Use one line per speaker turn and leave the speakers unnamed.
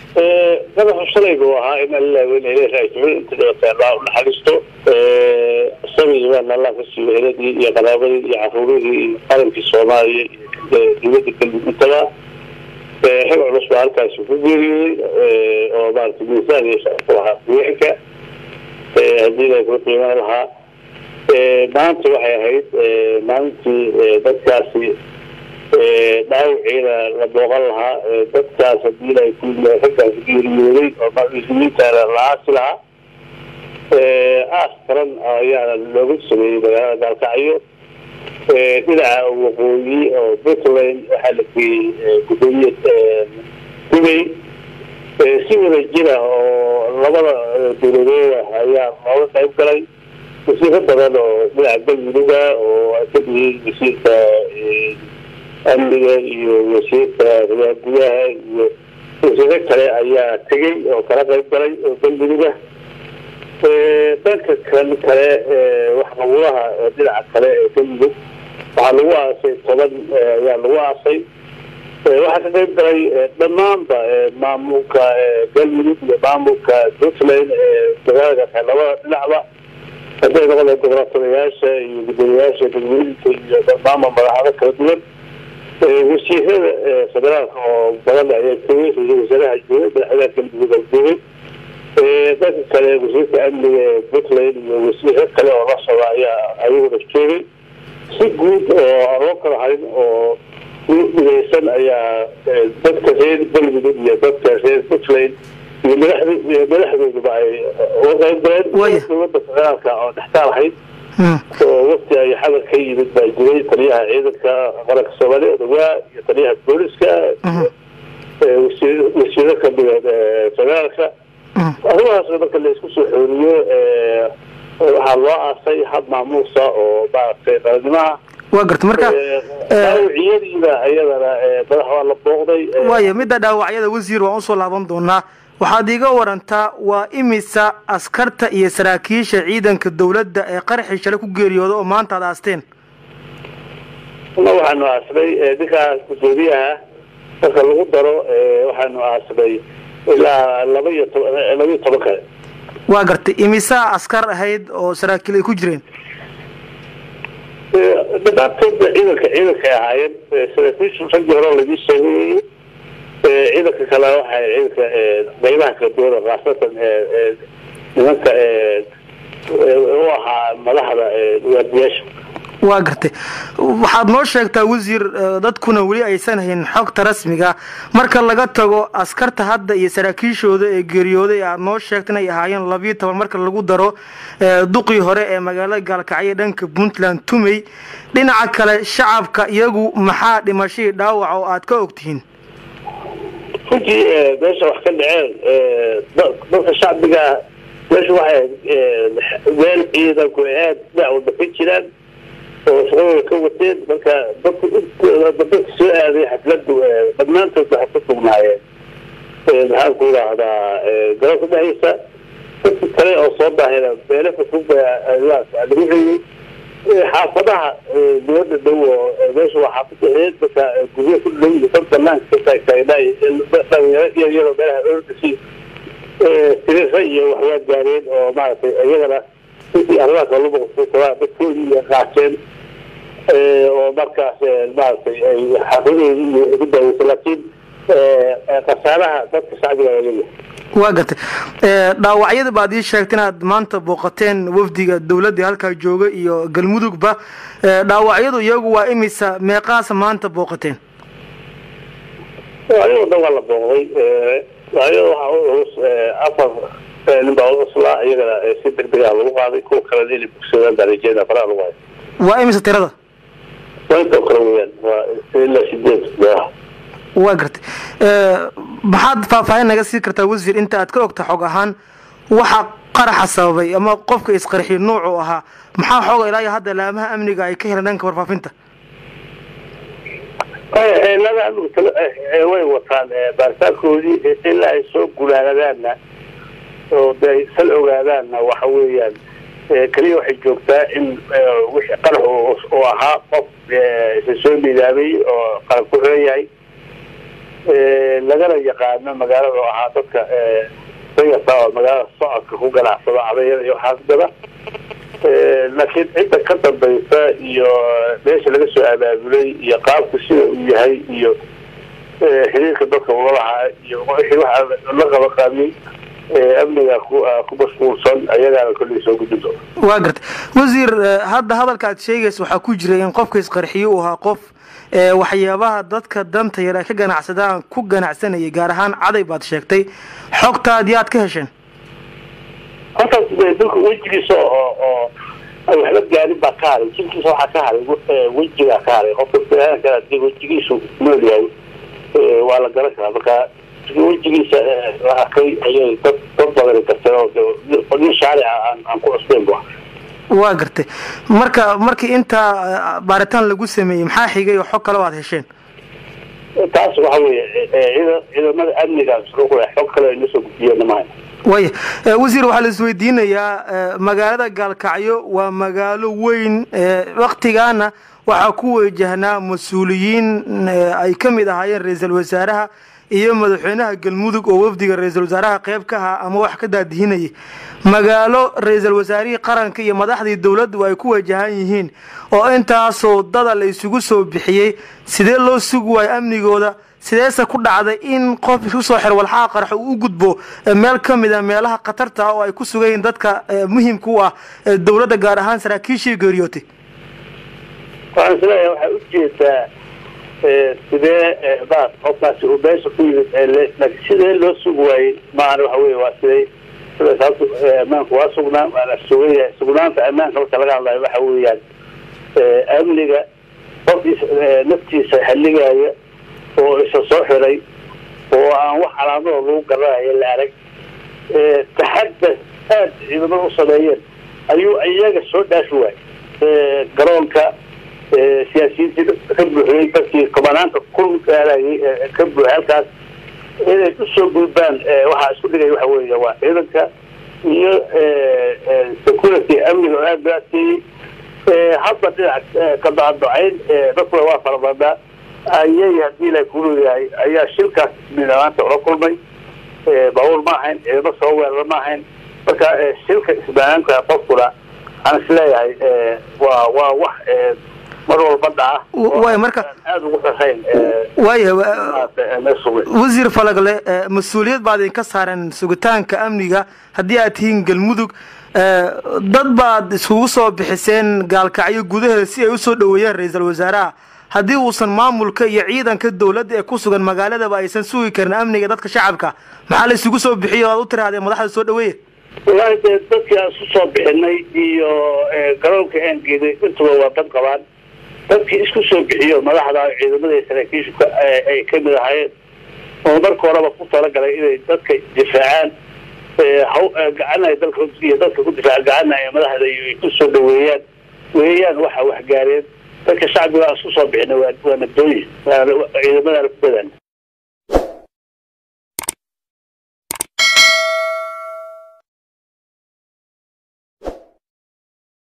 madaxu shalay buu ahaa in alla weynayla raajibay inta dhibataa allah u naxariisto sabigi baana allah ka siiyo heladii iyo qaraabadii iyo caruuradii iyo qarankii soomaaliya iyo dowladda galmudug intaba xil culus baa halkaasi ku geeriyooday oo maarata miisaan iyo shacabku lahaa deegaanka haddii la kula qiimaan lahaa maanta waxay ahayd maalintii dadkaasi dhaawiciina la booqan lahaa dadkaas hadii la raggaas geeriyooday oo muslimiintaana la aasi lahaa aas qaran ayaana looga sameeyey magaalada gaalkacyo dhinaca waqooyi oo puntland waxaa la geeyey gudoomiye dubay si wada jira oo labada dowladooda ayaa looga qayb galay wasiiro badan oo dhinaca galmuduga oo ay ka yihiin wasiirka amniga iyo wasiirka riyaa gudaha iyo wasiiro kale ayaa tegey oo kala qayb galay oo galmuduga dhanka kan kale waxqabulaha dhinaca kale ee galmudug waxaa lagu aasay toban ayaa lagu aasay waxaa ka qayb galay dhammaanba maamulka galmudug iyo maamulka puntland magaalada labada dhinacba hadday noqoda gobratadayaasha iyo gudoomiyaasha galmudugka iyo dhammaanba madaxdo kala duwan wasiirada federaalka oo badan ayaa joogay ra-isul wasaaraha joogay madaxweynaha galmudug oo joogay dhanka kale wasiirka amniga ee puntland iyo wasiiro kale oo la socda ayaa ayaguna joogay si guud oo aan loo kala harin oo midaysan ayaa dadka reer galmudug iyo dadka reer puntland iyo madaxd madaxdooduba ay uga qayb galeen dowladda federaalka oo dhextaal ahayd oo waqti ay xadar ka yimid baa jiray taliyaha ciidanka qaranka soomaaliya odawaa iyo taliyaha booliska wasiiro kamida federaalka arrimahaasna marka la isku soo xooriyo waxaa loo aasay hab maamuusa oo maaragtay qarannimaha
waa garta marka
dhaawaciyadiina iyadana madax waa la booqday
waayo midda dhaawacyada wasiir waan usoo laaban doonaa waxaad iiga warantaa waa imisa askarta iyo saraakiisha ciidanka dawladda ee qaraxii shalay ku geeriyooda oo maanta ad aasteen
ma waxaanu aasnay ninkaas gudoomiyaha marka lagu daro waxaanu aasnay ilaa laba iyo toban laba iyo toban kale
waa gartay imisaa askar ahayd oo saraakiil ay ku jireen
dhammaantoodba ciidanka ciidankay ahaayeen saraakiishu raggii hore laidii sheegay ciidanka kale waxay ciidanka qaybaha kala duwan khaasatan nimanka u ahaa madaxda waardiyaasha
waa gartay waxaad noo sheegtaa wasiir dadkuna weli aysan hayn xogta rasmiga marka laga tago askarta hadda iyo saraakiishooda ee geeriyooday aad noo sheegta inay ahaayeen labiyo toban marka lagu daro duqii hore ee magaalada gaalkacyo dhanka puntland tumey dhinaca kale shacabka iyagu maxaa dhimashadii dhaawac oo aad ka ogtihiin
runtii meesha wax ka dhaceen dadka shacbiga meesha waxay meel ciidanku aad dhinac walba ka jiraan oo shaqadooda ka wateen marka dadku dadka soo aaday xafladu dhammaantood waxay ku sugnaayeen maxaan ku idhaahdaa garoonka dhexdiisa dadka kale oo soo daahira meelo fafog lagu xiyey xaafadaha dibada dhow oo meesha waa xaafada eed marka guryo ku dhow iyo dad banaanka ka taagtaagnaa dhalinyaro iyo iyadoo meelaha ordasi tirira iyo waxyaa gaareen oo maaragtay iyagana intii arrimaha kala muqsataba dadkoodii iyo qaateen oo markaas maaragtay ay xaafadoodii iyo ugu daaweysa laakiin khasaaraha dadka shacbiga waa leeyahay
waa gartay dhaawacyada baad ii sheegta inaad maanta booqateen wafdiga dawladda halkaa jooga iyo galmudugba dhaawacyadu iyagu waa imisa meeqaasa maanta booqateen
ayagoo dhan waa la booqday dhaawacyada waxaa u culus afar nin baa ucuslaa iyagana si degdegaa lagu qaaday kuwa kalena inay bogsadaan baa rajeeda faraha lagu hayo
waa imisa tirada
waa intoo kale weyaan waa ilaa sideed meelaha
waa gartay maxaad faahfaahin naga sii kartaa wasiir inta aad ka ogta xog ahaan waxa qaraxa sababay ama qofka isqarxiy nuucu ahaa maxaa xooga ilaa iyo hadda laamaha amniga ay ka heleen dhanka warfaafinta
lada amniga way wataan baaritaankoodii ilaa ay soo gulaanadaanna oo de ay sal ogaadaanna waxa weeyaan keliya waxay joogtaa in wixii qarax oo ahaa qof isa soo midaamay oo qaran ku xiran yahay lagana yaqaano magaalada oo ahaa dadka dayarta oo magaalada socodka ku ganacsado cabayada iyo waxaas gada laakiin cidda ka dambaysa iyo meesha laga soo abaabulay iyo qaabku sida uu yahay iyo xiriirka dadka ula lahaa iyo wixii waxa la qaba qaabiyey amniga ku mashquulsan ayagaana kolley soo gudbi doona
waa garta wasiir hadda hadalka aad sheegaysa waxaa ku jira in qofka isqarxiye uu ahaa qof waxyaabaha dadka danta yar ay ka ganacsadaan ku ganacsanayay gaar ahaan caday baad sheegtay xogtaadii aad ka hesheen
horta dalka wejigiisa oo oo waxba gaarin baa ka haray jirkiisa waxaa ka haray wejigaa ka haray qofka biniaadanka hadii wejigiisu nool yahay waa la garan karaa marka wejigiisa la arkay ayay dad dad badan garteen oo nin shaarica aan aan ku cusbeyn bu
waa gartay marka markii intaa baaritaan lagu sameeyey maxaa xigay oo xog kale o aad hesheen
taas waxa weeye cida ciidamada amniga xog kale ay nasoo gudbiyeen maaha
waya wasiir waxaa la isweydiinayaa magaalada gaalkacyo waa magaalo weyn waktigaana waxaa ku wajahnaa mas-uuliyiin ay ka mid ahaayeen ra-iisul wasaaraha iyo madaxweynaha galmudug oo wafdiga ra-iisul wasaaraha qeyb ka ahaa ama wax ka daadihinayay magaalo ra-iisul wasaarihii qaranka iyo madaxdii dowladdu ay ku wajahan yihiin oo intaasoo dada la isugu soo bixiyey sidee loo sugi waayo amnigooda sideese ku dhacday in qof isku soo xir walxaha qarxo uu u gudbo meel ka mid a meelaha khatarta ah oo ay ku sugan yihiin dadka muhimka u ah dowladda gaar ahaan saraakiishii geeriyootay
waxaan isleeyahay waxaa ujeedaa sidee baa qofkaasi uu meesha ku yimid laakiin sidee loo sugi waayey maahan waxa wey waa siday sida sababta ammaanku waa sugnaan waa la sugan yahay sugnaanta ammaanka marka laga hadlayo waxa weeyaan amniga qofkiisa naftiisa halligaaya oo isa soo xiray oo aan wax calaamadoo lagu garanayo la arag taxadda aada ciidamada u sameeyeen ayuu iyaga soo dhaafi waayey garoonka siyaasiyiintii ka buuxiyey dadkii komanaanta ku aalayay ka buuxay halkaas inay usoo gudbaan waxaa isku dhigaya waxa weeye waa ciidanka iyo security amniga oo aada loo adkeeyey hadda dhinac ka dacadocayn dadkuna waa farabadaa ayay haddii ilahay kulu yahay ayaa shilkaas midamaanta ula kulmay baabuur ma ahayn ciidamo soo weerara ma ahayn marka shilka isbaanaanka qofkuna waxaan isleeyahay waa waa wax mar walba dhaca
way marka
aada ugu xasayn
waaya wasiir falagle mas-uuliyad baad idinka saaran sugitaanka amniga haddii aad tihiin galmudug dad baad iskugu soo bixiseen gaalkacyo gudaheeda si ay usoo dhaweeyeen ra-iisul wasaaraha haddii uusan maamulka iyo ciidanka dowladda ee ku sugan magaaladaba aysan sugi karin amniga dadka shacabka maxaa la isugu soo bixiyo o aad u tirahdeen madaxda soo dhaweeya
wallaahi dee dadkii aan isku soo bixinay iyo garoonka aan geeday intuba waa dad qabaan dadkii isku soo bixiyo madaxda ciidamada iyo saraakiishu ay ka mid ahaayeen oo marka horeba ku talagalay inay dadka difaacaan gacan ay dalka iyo dadka ku difaaca gacanna ay madaxda ay ku soo dhaweeyaan weeyaan waxa waxgaareen dadka shacbiga aan isku soo bixinay waa waa nabdooyin ciidamadaana ku badaan